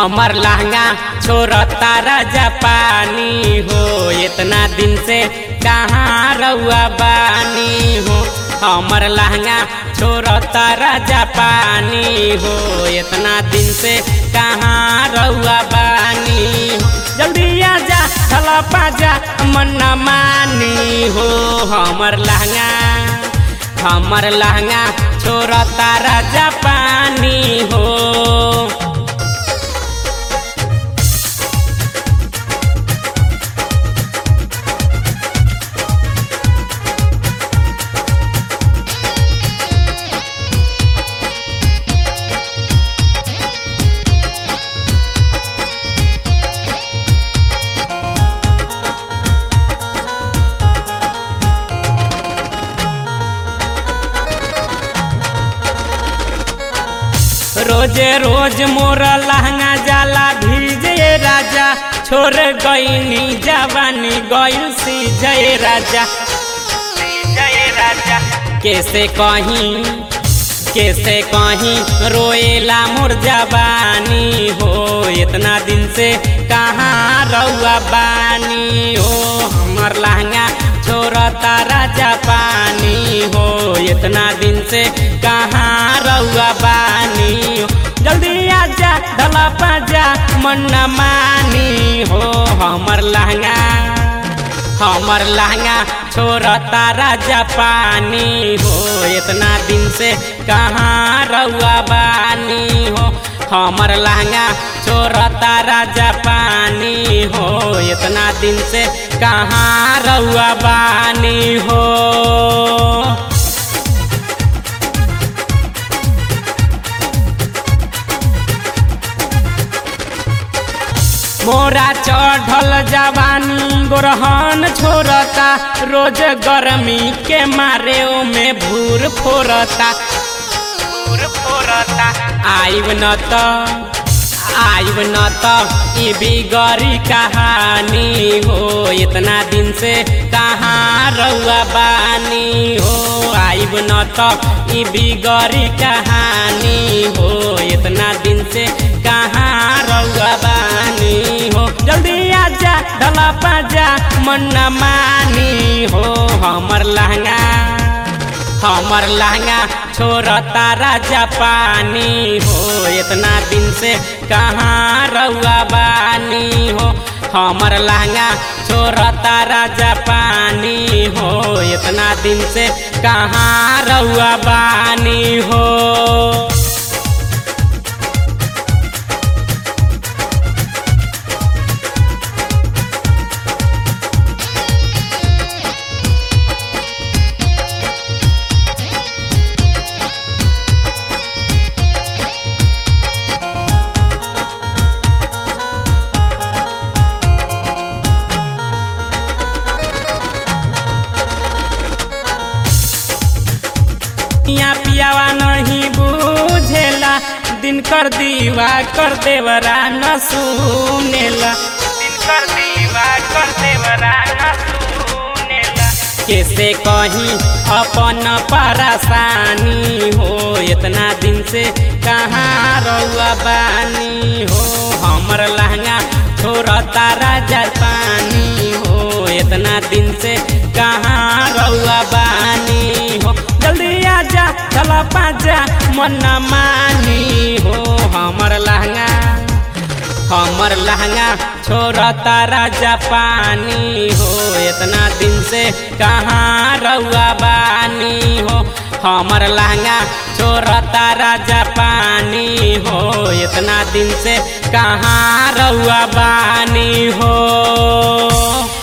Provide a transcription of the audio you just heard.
हमर लहंगा छोड़ता राजा पानी हो इतना दिन से कहाँ रउआ बानी हो हमर लहंगा छोड़ता राजा पानी हो इतना दिन से कहाँ रउआ बानी हो जल्दी आजा थला पाजा मन न मानी हो हमर लहंगा हमर लहंगा छोड़ता राजा पानी हो रोजे रोज मोर लहंगा जाला भीजे राजा छोड़ गईनी जवानी गईल सी जय राजा जय राजा कैसे कहीं कैसे कहीं रोएला मोर जवानी हो इतना दिन से कहाँ रउआ बानी हो हमर लहंगा छोड़ता राजा पानी हो इतना दिन से कहाँ रउआ बानी हो जल्दी आजा ढला पाजा मन न मानी हो हमर लहंगा हमर लहंगा छोड़ता राजा पानी हो इतना दिन से कहाँ रउआ बानी हो हमर लहंगा छोड़ता राजा पानी हो इतना दिन से कहाँ रउआ बानी हो मोरा चढ़ल जवानी गोरहन छोड़ता रोज गर्मी के मारे में भूर फोरता भूर फोरता आइब न त आइब न त ई बिगड़ी कहानी हो इतना दिन से कहाँ रउआ बानी हो आइब न त ई बिगड़ी कहानी हो इतना दिन से कहाँ रउआ बानी हो जल्दी आजा ढला पाजा मन न मानी हो हमर लहंगा हमर लहंगा छोड़ता राजा पानी हो इतना दिन से कहाँ रउआ बानी हो हमर लहंगा छोड़ता राजा पानी हो इतना दिन से कहाँ रउआ बानी हो यहाँ पियावा नहीं बुझेला दिन कर दीवा कर देवरा न सुनेला दिन कर दीवा कर देवरा न सुनेला कैसे कहीं अपन परेशानी हो इतना दिन से कहाँ रउआ बानी हो हमर लहंगा छोड़ता राजा पानी हो इतना दिन से कहाँ रउआ बानी हो जल्दी आजा चला पाजा मन न मानी हो हमर लहंगा हमर लहंगा छोड़ता राजा पानी हो इतना दिन से कहाँ रउआ बानी हो हमर लहंगा छोड़ता राजा पानी हो इतना दिन से कहाँ रउआ बानी हो